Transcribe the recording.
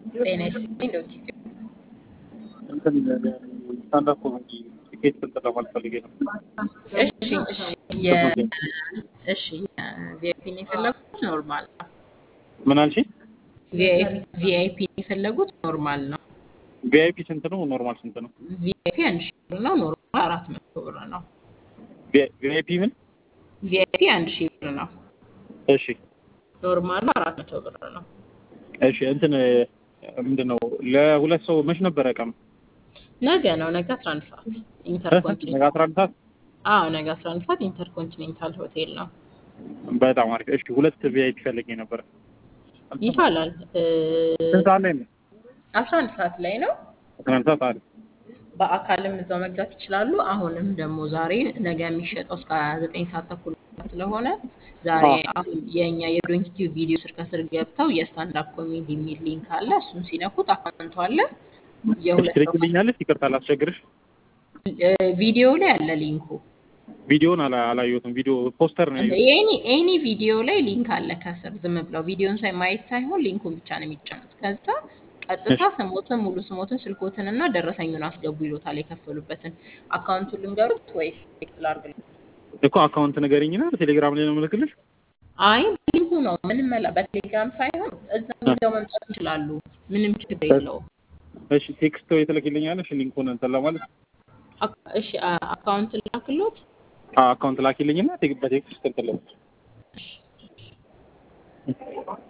ጤና ይስጥልኝ ዶክተር እንትን ስታንዳፕ ኮሜዲ ቲኬት እንትን ለማለት ፈልጌ ነው። እሺ እሺ የ- እሺ ቪአይፒ ነው የፈለጉት ኖርማል ነው። ምን አልሽኝ? ቪአይፒ የፈለጉት ኖርማል ነው። ቪአይፒ ስንት ነው? ኖርማል ስንት ነው? ቪአይፒ አንድ ሺህ ብር ነው። ኖርማል አራት መቶ ብር ነው። ቪአይፒ ምን? ቪአይፒ አንድ ሺህ ብር ነው። እሺ ኖርማሉ አራት መቶ ብር ነው። እሺ እንትን ምንድን ነው ለሁለት ሰው መች ነበረ ቀኑ? ነገ ነው። ነገ አስራ አንድ ሰዓት ነገ ኢንተርኮንቲኔንታል። አስራ አንድ ሰዓት አዎ ነገ አስራ አንድ ሰዓት ኢንተርኮንቲኔንታል ሆቴል ነው። በጣም አሪፍ። እሺ ሁለት ቪአይፒ ፈልጌ ነበረ። ይቻላል። ስንት ሰዓት ላይ ነው? አስራ አንድ ሰዓት ላይ ነው። አስራ አንድ ሰዓት አሪፍ። በአካልም እዛው መግዛት ይችላሉ። አሁንም ደግሞ ዛሬ ነገ የሚሸጠው እስከ ዘጠኝ ሰዓት ተኩል ስለሆነ ዛሬ አሁን የእኛ የዶንኪቲቭ ቪዲዮ ስር ከስር ገብተው የስታንዳፕ ኮሜዲ የሚል ሊንክ አለ። እሱን ሲነኩት አካውንቱ አለ። የሁለት ሰው ትልክልኛለች? ይቅርታ ላስቸግርሽ። ቪዲዮ ላይ አለ ሊንኩ። ቪዲዮን አላ- አላየሁትም። ቪዲዮ ፖስተር ነው ያየሁት። ኤኒ ኤኒ ቪዲዮ ላይ ሊንክ አለ ከስር። ዝም ብለው ቪዲዮን ሳይ ማየት ሳይሆን ሊንኩን ብቻ ነው የሚጫኑት። ከዛ ቀጥታ ስሞትን፣ ሙሉ ስሞትን፣ ስልኮትን እና ደረሰኙን አስገቡ ይሎታል። የከፈሉበትን አካውንቱን ልንገሩት ወይስ ቴክስት ላድርግልህ? እኮ አካውንት ንገሪኝና በቴሌግራም ላይ ነው የምልክልሽ። አይ ሊንኩ ነው ምንም መላ በቴሌግራም ሳይሆን እዛ ይዘው መምጣት ይችላሉ። ምንም ችግር የለውም። እሺ ቴክስት ወይ ትልክልኛለሽ ሊንኩን እንትን ለማለት አካ- እሺ አ- አካውንት ላክሎት። አካውንት ላኪልኝና ቴክ- በቴክስት እንትን ለማለት